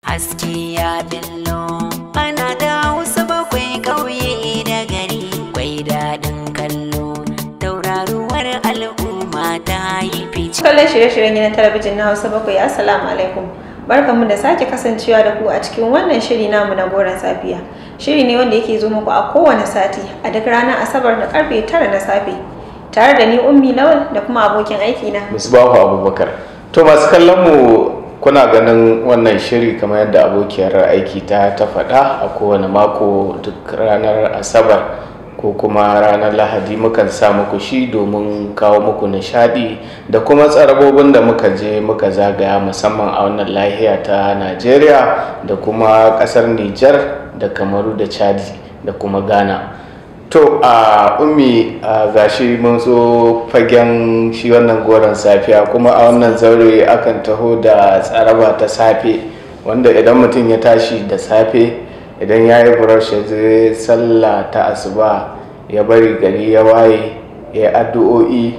haske ya billo ana da hausa bakwai ƙauye da gari kwai daɗin kallo tauraruwar al'umma ta yi fice kallon shirye-shiryen gidan talabijin na hausa bakwai assalamu alaikum barkanmu da sake kasancewa da ku a cikin wannan shiri namu na goron safiya shiri ne wanda yake zo muku a kowane sati a duk ranar asabar da karfe tara na safe tare da ni ummi lawal da kuma abokin aiki na misbahu abubakar to masu kallon mu kuna ganin wannan shiri kamar yadda abokiyar aiki ta ta faɗa a kowane mako duk ranar asabar ko kuma ranar lahadi mukan sa muku shi domin kawo muku nishadi da kuma tsarabobin da muka je muka zagaya musamman a wannan lahiya ta najeriya da kuma kasar nijar da kamaru da chadi da kuma ghana to a ummi a gashi mun zo fagen shi wannan goron safiya kuma a wannan zaure akan taho da tsaraba ta safe wanda idan mutum ya tashi da safe idan ya yi brush ya je sallah ta asuba ya bari gari ya waye ya yi addu'o'i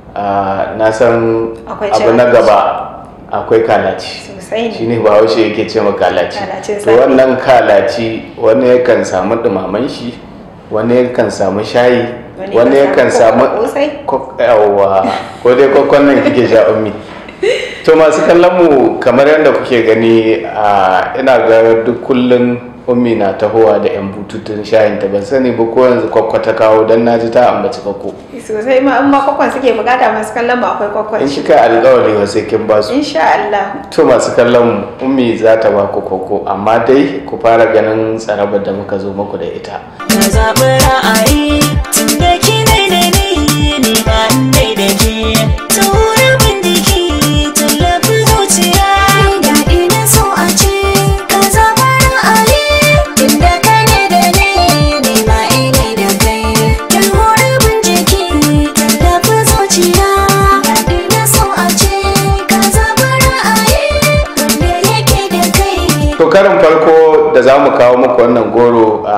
na san Akwai abu cin na abinci. gaba akwai kalaci sosai ne shine bahaushe yake ce ma kalaci Kalacin to safe. wannan kalaci wani yakan samu dumaman shi wani yakan samu shayi Wani wani yakan yakan samu samu kosai. Ko- yawwa ko dai kokon nan kike sha ummi to masu kallon mu kamar yadda kuke gani a ina ga duk kullun ummi na tahowa da yan bututun shayin ta ban sani ba ko yanzu kwakwa ta kawo dan naji ta ambaci kwakko sosai ma in ma kwakwan suke bukata masu kallon mu akwai kwakwan in kika alƙawari wa sai kin ba su insha Allah to masu kallon mu ummi za ta ba ku koko amma dai ku fara ganin tsarabar da muka zo muku da ita na zaɓi ra'ayi tun da ki dai da ni ni ma in dai da ke tura bindiki tallafi zuciya daɗi na so a ce ka zaɓi ra'ayi inda ka ne da ni ni ma ina da kai tura bindiki tallafi zuciya daɗi na so a ce ka zaɓi ra'ayi wanda yake da kai to karin farko da za mu kawo muku wannan goro a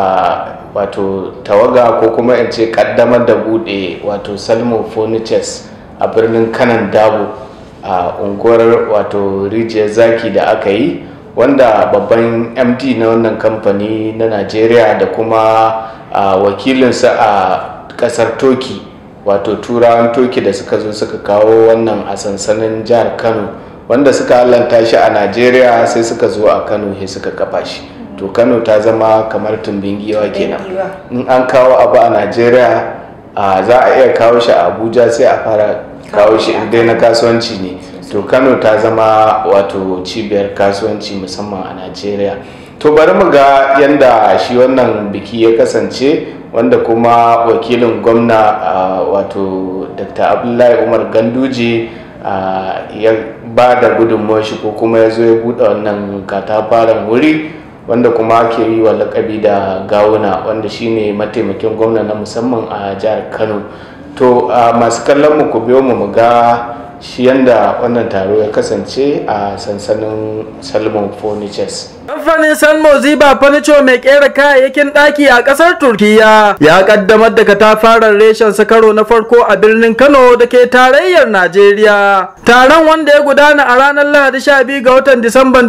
wato tawaga ko kuma in ce kaddamar da bude wato salmo furnitures a birnin kanan dabo a unguwar wato rijiyar zaki da aka yi wanda babban md na wannan kamfani na najeriya da kuma a, wakilinsa a kasar toki wato turawan toki da suka zo suka kawo wannan a sansanin jihar kano wanda suka hallanta shi a najeriya sai suka zo a kano sai suka kafa shi to kano ta zama kamar tumbin giwa kenan giwa. in an kawo abu a najeriya a za a iya kawo shi a abuja sai a fara kawo shi in dai na kasuwanci ne to kano ta zama wato cibiyar kasuwanci musamman a najeriya to bari mu ga yadda shi wannan biki ya kasance wanda kuma wakilin gwamna a, wato dr abdullahi umar ganduje a, ya ba da gudunmuwar shi ko kuma ya zo ya buɗe wannan katafaren wuri wanda kuma ake yi wa lakabi da gawuna wanda shine mataimakin gwamna na musamman a jihar kano to a masu kallon mu ku biyo mu mu ga shi yanda wannan taro ya kasance a sansanin salmon furnitures Kamfanin Salmo Ziba Furniture mai kera kayayyakin ɗaki a ƙasar Turkiyya ya ƙaddamar da katafaren reshen sa karo na farko a birnin Kano da ke tarayyar Najeriya. Taron wanda ya gudana a ranar Lahadi 12 ga watan Disamban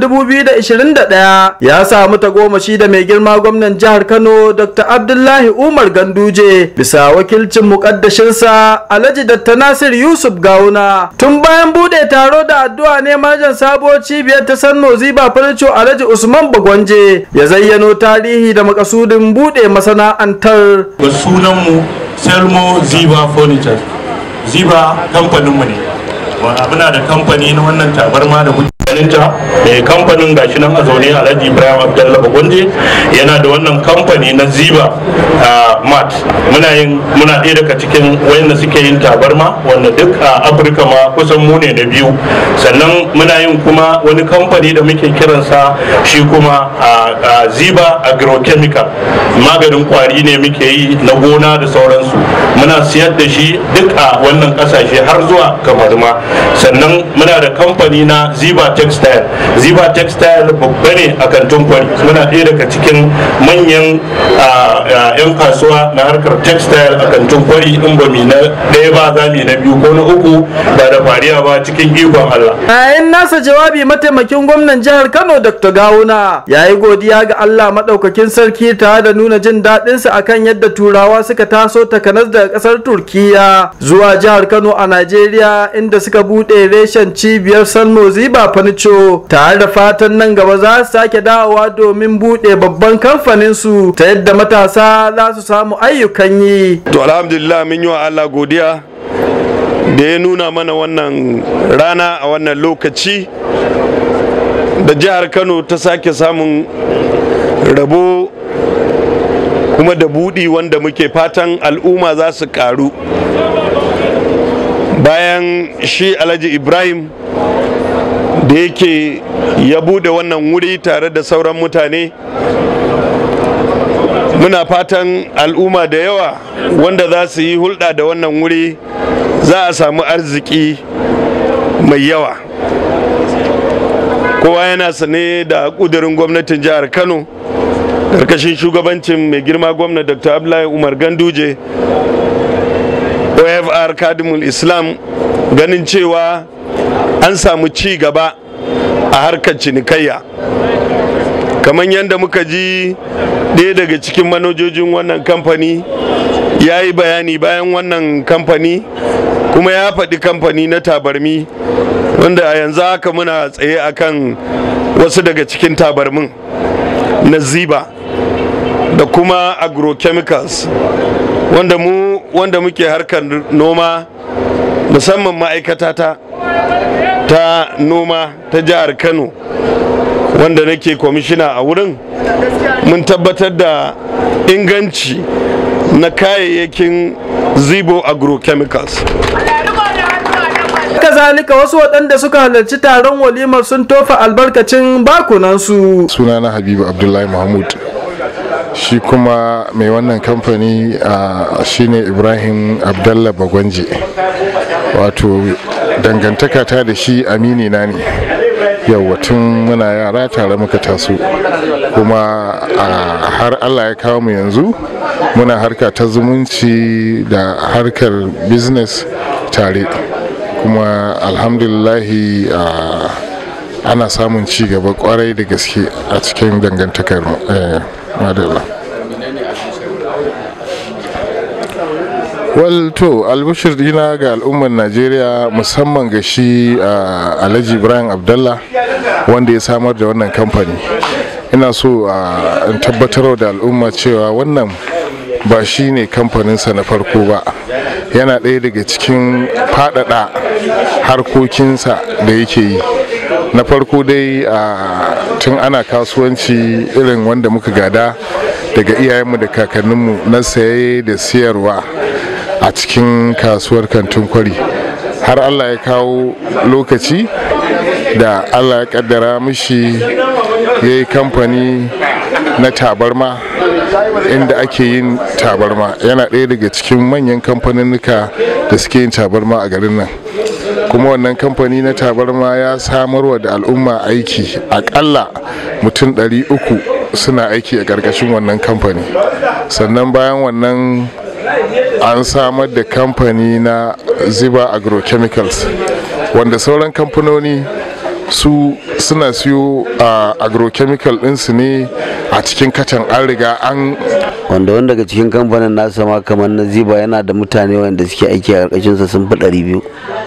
2021 ya samu tagomashi da mai girma gwamnan jihar Kano Dr. Abdullahi Umar Ganduje bisa wakilcin muƙaddashinsa Alhaji Dr. Nasir Yusuf Gawuna. Tun bayan buɗe taro da addu'a ne manajan sabuwar cibiyar ta Sanno Ziba Furniture Alhaji Usman Bagwanje ya zayyano tarihi da makasudin buɗe masana'antar. ga sunanmu selmo ziba furniture ziba kamfaninmu ne Wa- muna da kamfani na wannan tabarma da kuke ganinta da kamfanin gashi nan a zaune alhaji ibrahim abdullahi bagonje yana da wannan kamfani na ziba ah, mat muna yin muna ɗaya daga cikin wayanda suke yin tabarma wanda duk a afirka ma kusan mu ne na biyu sannan muna yin kuma wani kamfani da muke kiransa shi kuma a a ziba agrochemical maganin kwari ne muke yi na gona da sauransu muna siyar da shi duk a wannan kasashe har zuwa kamar ma sannan muna da kamfani na ziba textile ziba textile babba ne a kantin kwari muna ɗaya daga cikin manyan yan kasuwa na harkar textile a kantin kwari in ba mi na ɗaya ba za mu na biyu ko na uku ba da fariya ba cikin ikon Allah. yayin nasa jawabi mataimakin gwamnan jihar kano dr gawuna ya yi godiya ga allah maɗaukakin sarki tare da nuna jin daɗinsa akan yadda turawa suka taso takanas daga ƙasar turkiya zuwa jihar kano a najeriya inda suka buɗe reshen cibiyar salmo ziba fanicho tare da fatan nan gaba za su sake dawowa domin buɗe babban kamfanin su ta yadda matasa za su samu ayyukan yi to alhamdulillah mun yi wa allah godiya da ya nuna mana wannan rana a wannan lokaci da jihar kano ta sake samun rabo kuma da buɗi wanda muke fatan al'umma za su ƙaru bayan shi alhaji ibrahim da yake ya buɗe wannan wuri tare da sauran mutane muna fatan al'umma da yawa wanda za su yi hulɗa da wannan wuri za a samu arziki mai yawa kowa yana sane da ƙudurin gwamnatin jihar kano karkashin shugabancin mai girma gwamna dr abdullahi umar ganduje ofr kadimul islam ganin cewa an samu ci gaba a harkar cinikayya kamar yadda muka ji ɗaya daga cikin manojojin wannan kamfani ya yi bayani bayan wannan kamfani kuma ya faɗi kamfani na tabarmi wanda a yanzu haka muna tsaye akan wasu daga cikin tabarmin na ziba da kuma agrochemicals wanda mu wanda muke harkar noma musamman ma'aikata ta ta noma ta jihar kano wanda nake kwamishina a wurin mun tabbatar da inganci na kayayyakin zibo agrochemicals kazalika wasu waɗanda suka halarci taron walimar sun tofa albarkacin bakunansu sunana habibu abdullahi mahmud shi kuma mai wannan kamfani uh, shine ibrahim abdallah bagwanje wato dangantaka ta da shi amini na ne yau tun muna yara tare muka taso kuma uh, har allah ya kawo mu yanzu muna harka ta zumunci da harkar business tare kuma alhamdulillahi uh, ana samun ci gaba kwarai da gaske a cikin dangantakar eh, madalla well to albashir dina ga al'ummar najeriya musamman ga shi uh, alhaji ibrahim abdallah wanda ya samar da wannan kamfani ina so uh, in tabbatar da al'umma cewa wannan ba shi ne kamfaninsa na farko ba yana ɗaya daga cikin faɗaɗa harkokinsa da yake yi na farko dai a tun ana kasuwanci irin wanda muka gada daga iyayenmu da kakanninmu na saye da siyarwa a cikin kasuwar kantin kwari har allah ya kawo lokaci da allah ya kaddara mishi ya yi kamfani na tabarma inda ake yin tabarma yana ɗaya daga cikin manyan kamfaninnika da suke yin tabarma a garin nan kuma wannan kamfani na tabarma ya samarwa da al'umma aiki akalla mutum 300 suna aiki a ƙarƙashin wannan kamfani sannan bayan wannan an samar da kamfani na ziba agrochemicals wanda sauran kamfanoni su suna siyo a agrochemical ɗinsu ne a cikin kacan an riga an wanda wanda daga cikin kamfanin nasa ma kamar na ziba yana da mutane wanda suke aiki a ƙarƙashinsa sun fi ɗari biyu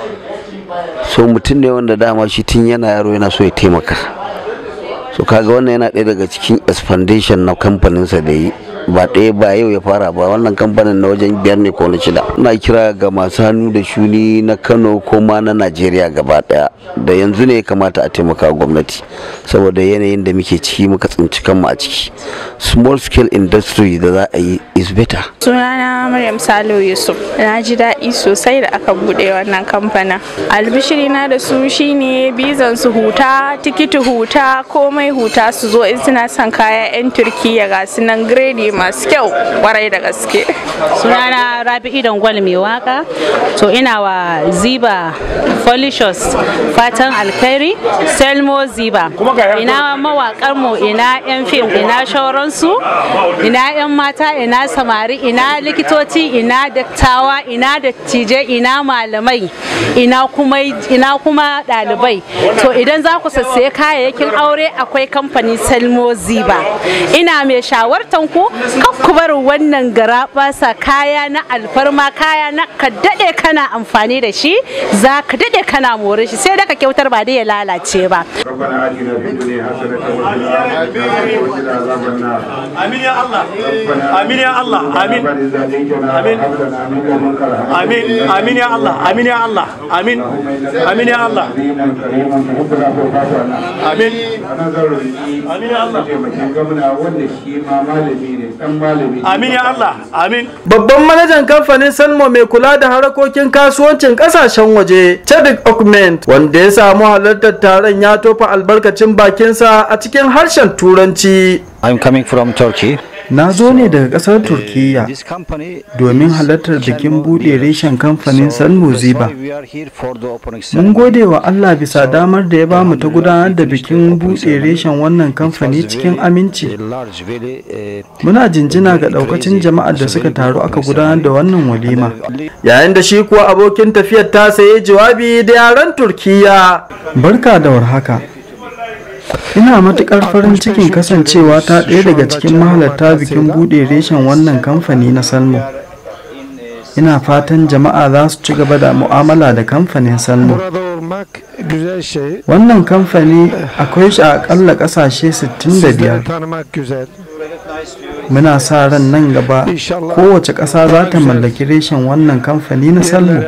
so mutum ne wanda dama shi tun yana yaro yana so ya taimaka so kaga wannan yana ɗaya daga cikin expandation na kamfaninsa da yi ba ɗaya ba yau ya fara ba wannan kamfanin na wajen biyar ne ko na shida ina kira ga masu hannu da shuni na kano ko ma na najeriya gaba ɗaya da yanzu ne ya kamata a taimaka gwamnati saboda yanayin da muke ciki muka tsinci kanmu a ciki small scale industry da za a yi is better sunana maryam salo yusuf na ji daɗi sosai da aka buɗe wannan kamfanin albishiri na da su shine bizan su huta tikiti huta komai huta su zo in suna son kaya 'yan turkiya ga su nan grade shirye-shirye masu kyau kwarai da gaske sunana rabi'i dangwal mai waka to ina wa ziba folishos fatan alkhairi selmo ziba ina mawakar mu ina yan fim ina shauransu ina yan mata ina samari ina likitoci ina dattawa ina dattijai ina malamai ina kuma ina kuma ɗalibai to idan za ku sassaye kayayyakin aure akwai kamfani selmo ziba ina mai shawartan ku kan ku bar wannan gara basa kaya na alfarma kaya na ka daɗe kana amfani da shi za ka daɗe kana more shi sai da ka kyautar ba dai ya lalace ba ربنا آتنا في الدنيا حسنة وفي الآخرة حسنة وقنا عذاب النار آمين يا الله آمين يا الله آمين آمين آمين آمين يا الله آمين يا الله آمين آمين يا الله آمين آمين يا الله آمين يا الله آمين Babban manajan kamfanin Salmo mai kula da harakokin kasuwancin kasashen waje, Chadwick Augment, wanda ya samu halartar taron ya tofa albarkacin bakinsa a cikin harshen Turanci. I'm coming from Turkey. Na zo ne daga ƙasar Turkiyya domin halartar bikin buɗe reshen kamfanin Salmo Ziba. Mun gode wa Allah bisa damar da ya ba mu ta gudanar da bikin buɗe reshen wannan kamfani cikin aminci. Muna jinjina ga ɗaukacin jama'ar da suka taru aka gudanar da wannan walima. Yayin da shi kuwa abokin tafiyar ta sayi jawabi da yaren Turkiyya. Barka da warhaka. Ina matuƙar farin cikin kasancewa ta ɗaya daga cikin mahalarta bikin buɗe reshen wannan kamfani na Salmo. Ina fatan jama'a za su ci gaba da mu'amala da kamfanin Salmo. Wannan kamfani akwai shi a ƙalla ƙasashe 65. Muna sa ran nan gaba kowace ƙasa za ta mallaki reshen wannan kamfani na Salmo.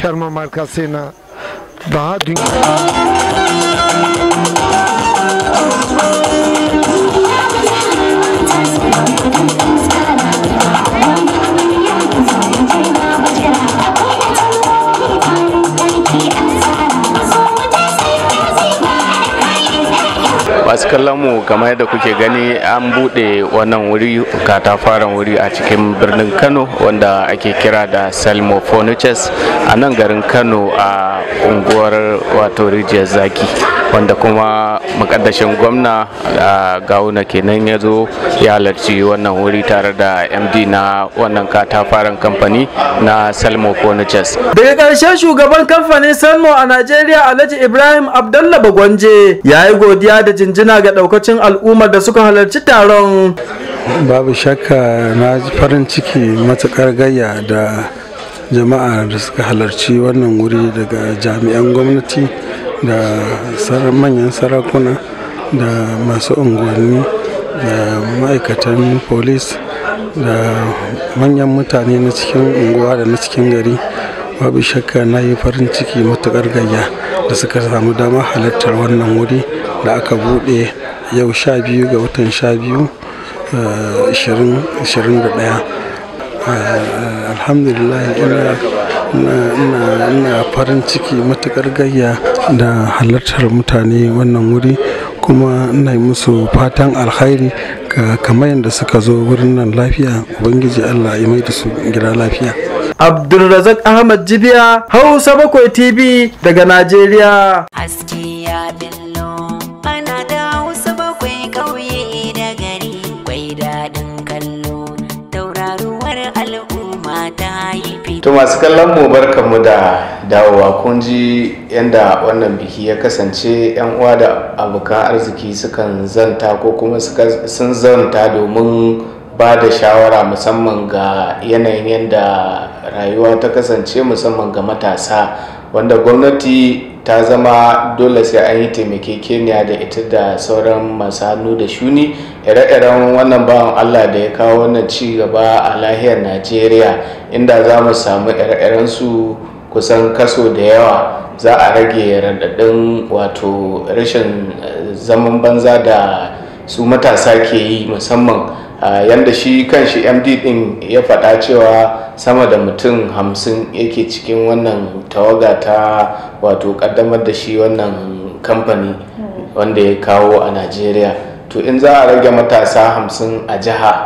masu kallon mu kamar yadda kuke gani an buɗe wannan wuri katafaren wuri a cikin birnin kano wanda ake kira da salmo furnitures a nan garin kano a unguwar wato rijiyar zaki wanda kuma makaddashin gwamna a gawuna kenan ya zo ya halarci wannan wuri tare da md na wannan katafaren kamfani na salmo furnitures Daga ƙarshe shugaban kamfanin Salmo a Najeriya Alhaji Ibrahim Abdallah Bagwanje ya yi godiya da jinjina ga ɗaukacin al'ummar da suka halarci taron. babu shakka na ji farin ciki matuƙar gayya da jama'a da suka halarci wannan wuri daga jami'an gwamnati da sarar manyan sarakuna da masu unguwanni da ma'aikatan polis da manyan mutane na cikin unguwa da na cikin gari babu shakka na yi farin ciki matuƙar gayya da suka samu damar halartar wannan wuri da aka buɗe yau sha biyu ga watan sha biyu 2021 alhamdulillah ina farin ciki matukar gayya da halartar mutane wannan wuri kuma ina musu fatan alkhairi kamar yadda suka zo wurin nan lafiya ubangiji allah ya mai da su gida lafiya Abdulrazak Ahmad Jibiya Hausa Bakwai TV daga Najeriya. Haske ya billo ana da hausa bakwai ƙauye da gari kwai daɗin kallo tauraruwar al'umma ta yi fito. to masu kallon mu barkanmu da dawowa kun ji yadda wannan biki ya kasance yan uwa da abokan arziki sukan zanta ko kuma suka- sun zanta domin ba da shawara musamman ga yanayin yadda rayuwa ta kasance musamman ga matasa wanda gwamnati ta zama dole sai an yi taimakekeniya da ita da sauran masu hannu da shuni ire-iren wannan bawan allah da ya kawo wannan ci gaba a lahiyar najeriya inda za mu samu ire-iren su kusan kaso da yawa za a rage raɗaɗin wato rashin eh, zaman banza da su matasa ke yi musamman Uh, yanda shi kan shi md din ya faɗa cewa sama da mutum hamsin yake cikin wannan tawaga ta wato ƙaddamar da shi wannan kamfani wanda ya kawo a najeriya to in za a rage matasa hamsin a jiha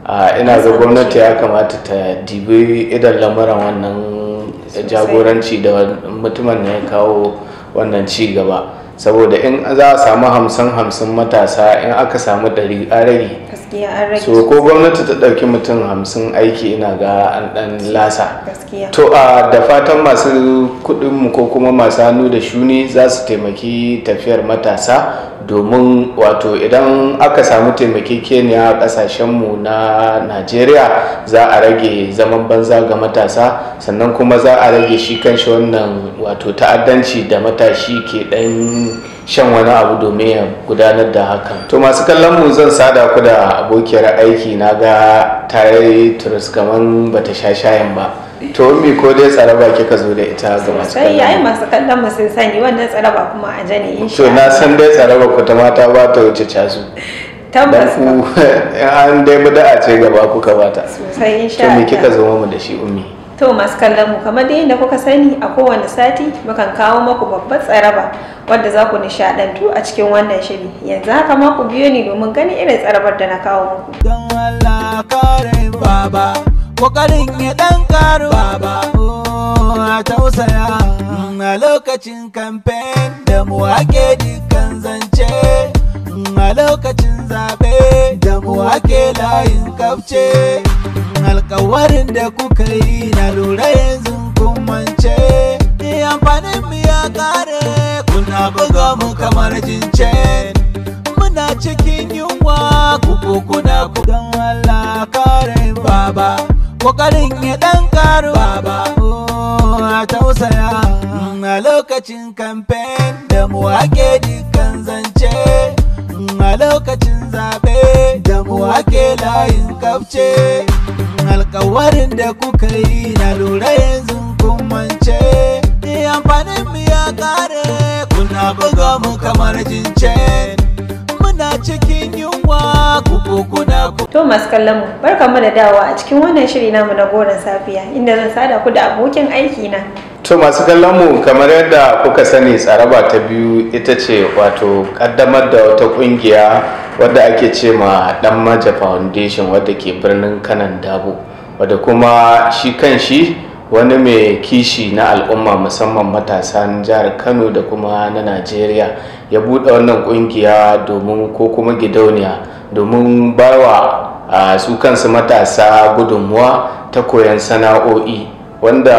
a ina ga gwamnati ya kamata ta dibi idan lamuran wannan jagoranci da mutumin ne ya kawo wannan ci gaba saboda in za a samu hamsin hamsin matasa in aka samu ɗari a rage gaskiya an rage so ko gwamnati ta ɗauki mutum hamsin aiki ina ga an ɗan lasa gaskiya to a da fatan masu kuɗinmu ko kuma masu hannu da shuni za su taimaki tafiyar matasa domin wato idan aka samu taimakekeniya a ƙasashenmu na najeriya za a rage zaman banza ga matasa sannan kuma za a rage shi kanshi wannan wato ta'addanci da matashi ke ɗan shan wani abu domin ya gudanar da hakan to masu kallon mu zan sada ku da abokiyar aiki na ga ta yi turus kaman bata sha shayin ba to mi ko dai tsaraba kika zo da ita ga masu sai yayi kallon mu masu kallon mu sun sani wannan tsaraba kuma a jane insha to na san dai tsaraba ku ta mata ba ta wuce casu dan tabbas ku an dai bada ce gaba kuka bata sosai insha to me Allah kika zo mu da shi ummi To masu kallon mu kamar da yadda kuka sani a kowane sati mukan kawo maku babbar tsaraba wadda za ku nishadantu a cikin wannan shiri yanzu haka ma ku biyo ni domin ganin irin tsarabar da na kawo muku. Don Allah kare baba, kokarin ya dan karu baba, oh, a tausaya a lokacin kamfen da mu ake dukkan zance. A lokacin zaɓe da mu ake layin kafce. Alkawarin da kuka yi na lura yanzu kun mance. Ni amfanin mu ya kare kuna buga mu kamar jincen. muna cikin yunwa kuku kuna ku don Allah kare baba kokarin ya dan karu baba oh, a tausaya a lokacin kamfen da mu ake dukkan zance a lokacin zabe da mu ake layin kafce alkawarin da kuka yi na lura yanzu kun mance ni amfanin mu ya kare kuna buga mu kamar jincen muna cikin yunwa kuku kuna ku To masu kallon mu barkamu da dawowa a cikin wannan shiri namu na goron safiya inda zan sada ku da abokin aiki na. to masu kallon mu kamar yadda kuka sani tsaraba ta biyu ita ce wato kaddamar da wata kungiya wadda ake ce ma dan maja foundation wadda ke birnin kanan dabo wadda kuma shi kan shi wani mai kishi na al'umma musamman matasan jihar kano da kuma na najeriya ya buɗe wannan kungiya domin ko kuma gidauniya domin bawa a su kansu matasa gudunmuwa ta koyon sana'o'i wanda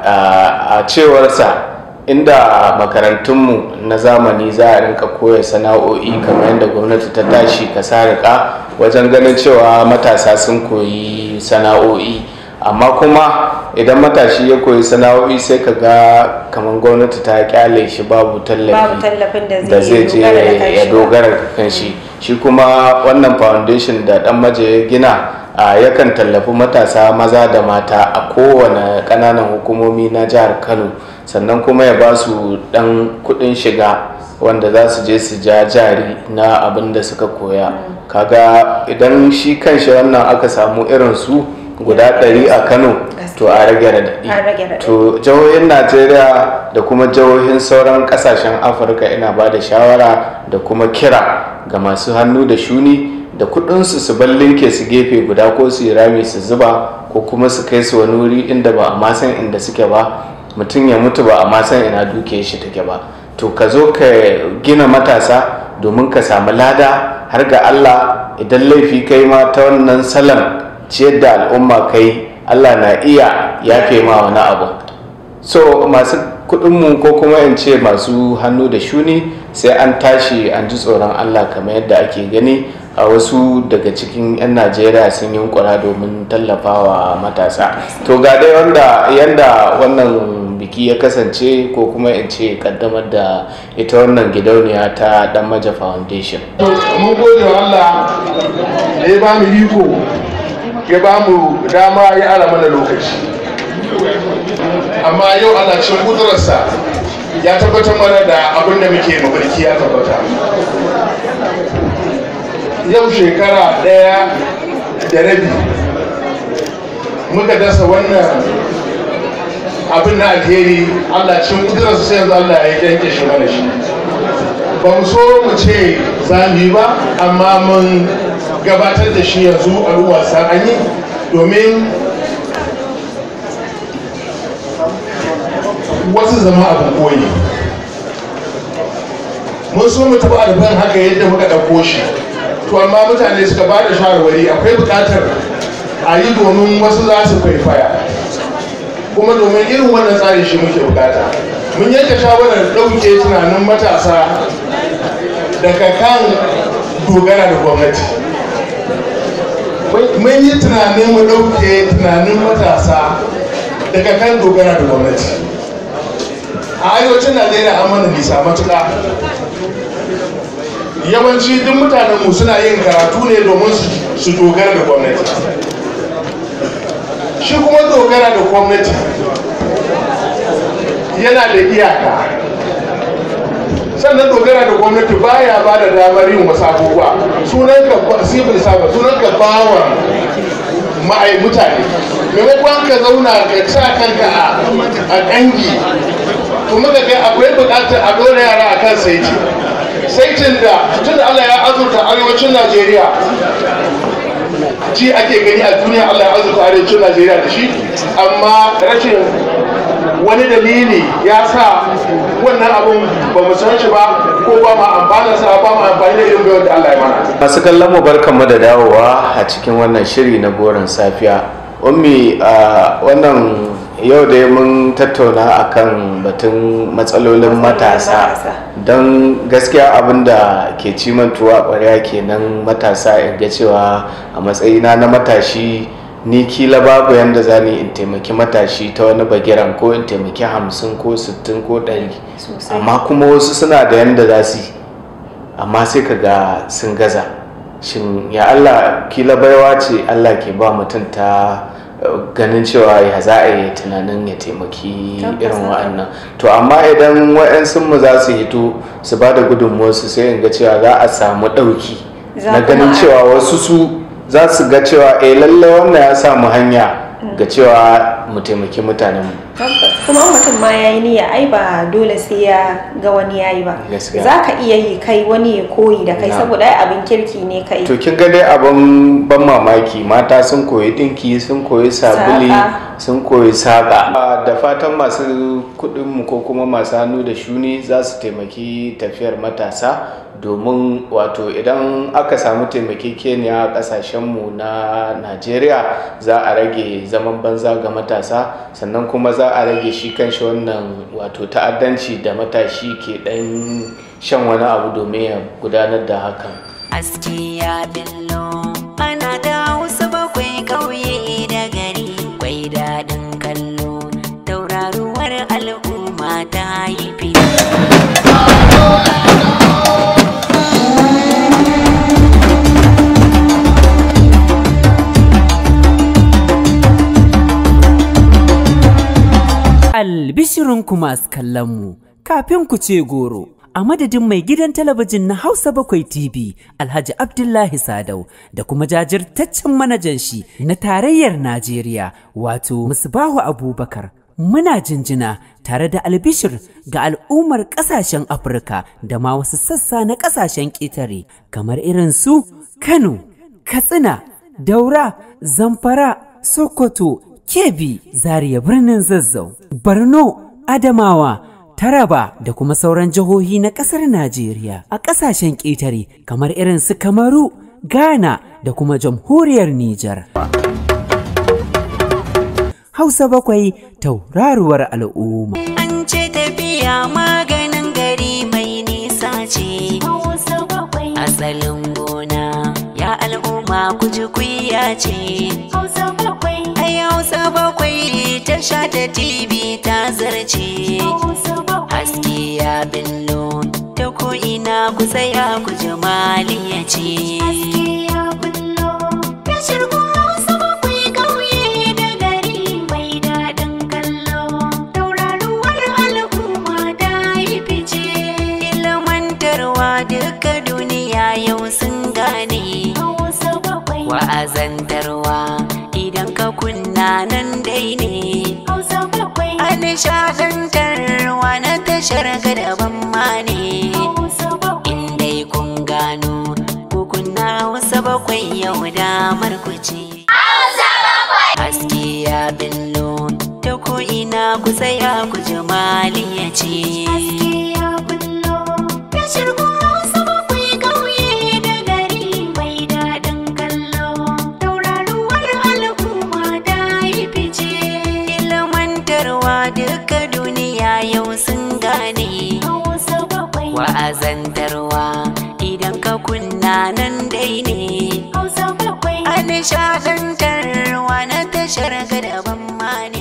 a cewarsa inda makarantunmu na zamani za a rinka koya sana'o'i kamar yadda gwamnati ta tashi ka sarika wajen ganin cewa matasa sun koyi sana'o'i amma kuma idan matashi ya koyi sana'o'i sai ka ga kamar gwamnati ta kyale shi babu Babu tallafi tallafin da da zai zai je dogara da ya kanshi. dogara da kanshi shi kuma wannan foundation da dan maje ya gina a yakan tallafi matasa maza da mata a kowane kananan hukumomi na jihar kano sannan kuma ya ba su dan kudin shiga wanda za su je su ja jari na abin da suka koya kaga idan shi kanshi wannan aka samu irin su guda ɗari a kano to a rage raɗaɗi An rage raɗaɗi. to jihohin najeriya da kuma jihohin sauran kasashen afirka ina ba da shawara da kuma kira ga masu hannu da shuni da kudinsu su ballinke su gefe guda ko su yi rami su zuba ko kuma su kai su wani wuri inda ba a ma san inda suke ba mutum ya mutu ba a ma san ina duke shi take ba to ka zo ka gina matasa domin ka samu lada har ga allah idan laifi kai ma ta wannan salon ciyar da al'umma kai allah na iya yafe ma wani abu so masu kudinmu ko kuma in ce masu hannu da shuni sai an tashi an ji tsoron allah kamar yadda ake gani a wasu daga cikin 'yan najeriya sun yunkura domin tallafawa matasa to ga dai wanda yanda wannan biki ya kasance ko kuma in ce kaddamar da ita wannan gidauniya ta dan maja foundation mun gode wa Allah da ya ba mu iko ya ba mu dama ya ara mana lokaci amma yau ana cin kudurarsa ya tabbatar mana da abin da muke mafarki ya tabbata yau shekara ɗaya da rabi muka dasa wannan abin na alheri allah cin kudurarsa sai yanzu allah ya yanke shi mana shi ba mu so mu ce za mu yi ba amma mun gabatar da shi yanzu al'ummar san an yi domin wasu zama abin koyi mun so mu taɓa alfan haka yadda muka ɗauko shi to amma mutane suka ba da shawarwari akwai buƙatar a yi domin wasu za su kwaikwaya kuma domin irin wannan tsari shi muke bukata mun yanke shawarar ɗauke tunanin matasa daga kan dogara da gwamnati mun yi tunanin mu ɗauke tunanin matasa daga kan dogara da gwamnati a arewacin najeriya an mana nisa matuƙa yawanci duk mutanenmu suna yin karatu ne domin su dogara da gwamnati shi kuma dogara da gwamnati yana da iyaka sannan dogara da gwamnati baya ba da damar yin wasu abubuwa sunan ka civil service sunan ka bawan ma'ai mutane maimakon ka zauna ka sa kanka a ƙangi kuma ka ga akwai buƙatar a ɗora yara a kan saiti saitin da tun da Allah ya azurta arewacin Najeriya ji ake gani a duniya Allah ya azurta arewacin Najeriya da shi amma rashin wani dalili ya sa wannan abun ba mu san shi ba ko ba mu amfana sa ba mu amfani da irin bayar da Allah ya mana masu kallon mu barkanmu da dawowa a cikin wannan shiri na goron safiya ummi a wannan yau da mun tattauna akan batun matsalolin matasa don gaskiya abin da ke cimantuwa kwarya kenan matasa in ga cewa a matsayina na matashi ni kila babu yadda za ni in taimaki matashi ta wani bagiran ko in taimaki hamsin ko sittin ko ɗari amma kuma wasu suna da yadda za su yi amma sai ka ga sun gaza shin ya allah kila baiwa ce allah ke ba mutum ta ganin cewa ya za a yi tunanin ya taimaki irin wa'annan to amma idan wa'yansu mu za su hito su ba da gudunmuwarsu sai in ga cewa za a samu ɗauki na ganin cewa wasu su za su ga cewa eh lallai wannan ya samu hanya ga cewa mu taimaki mutanenmu kuma mutum ma ya yi niyya ai ba dole sai ya ga wani ya yi ba za ka iya yi kai wani ya koyi da kai saboda ai abin kirki ne kai to kin ga dai abin ban mamaki mata sun koyi dinki sun koyi sabuli sun koyi saƙa da fatan masu kuɗinmu ko kuma masu hannu da shuni za su taimaki tafiyar matasa domin wato idan aka samu taimakekeniya a kasashenmu na najeriya za a rage zaman banza ga matasa sannan kuma za a rage shi kanshi wannan wato ta'addanci da matashi ke dan shan wani abu domin ya gudanar da hakan aski ya billo ana da wasu bakwai ƙauye da gari kwai daɗin kallo tauraruwar al'umma ta yi Albishirinku masu kallonmu, kafin ku ce goro, a madadin mai gidan talabijin na Hausa Bakwai TV, Alhaji Abdullahi Sadau, da kuma jajirtaccen manajan shi na tarayyar Najeriya, wato Musbahu Abubakar. Muna jinjina tare da albishir ga al'ummar ƙasashen Afirka da ma wasu sassa na ƙasashen ƙetare, kamar irin su Kano, Katsina, Daura, Zamfara, Sokoto, Kebbi, Zaria birnin Zazzau, Borno, Adamawa, Taraba da kuma sauran jihohi na ƙasar Najeriya a ƙasashen ƙetare kamar irin su Kamaru, Ghana da kuma jamhuriyar Nijar. Hausa bakwai tauraruwar al'umma. An ce tafiya maganin gari mai nisa ce. Asalin gona ya al'umma kuji kuya ce. Ai Hausa bakwai ta sha ta TV ta zarce. Haske ya billo ta ko'ina ku tsaya ku ji maliya ce. Tashar Hausa bakwai ƙauye da gari mai daɗin kallo. Tauraruwar al'umma ta yi fice. Ilmantarwa duka duniya yau sun gane. Wa'azantarwa idan ka kunna nan dai ne. A nishaɗantarwa na tashar ga daban ma ne. In dai kun gano ko kunna Hausa bakwai yau damar ku ce. Haske ya billo ta ko ina ku tsaya ku jamali ya ce. Haske ya billo ta shirgo Hausa bakwai ƙauye da gari mai daɗin kallo. Tauraruwar al'umma ta yi fice. Ilmantarwa duka duniya yau sun gane. Wa'azantarwa idan ka kunna nan dai ne. A nishaɗantarwa na tashar gadaban mani.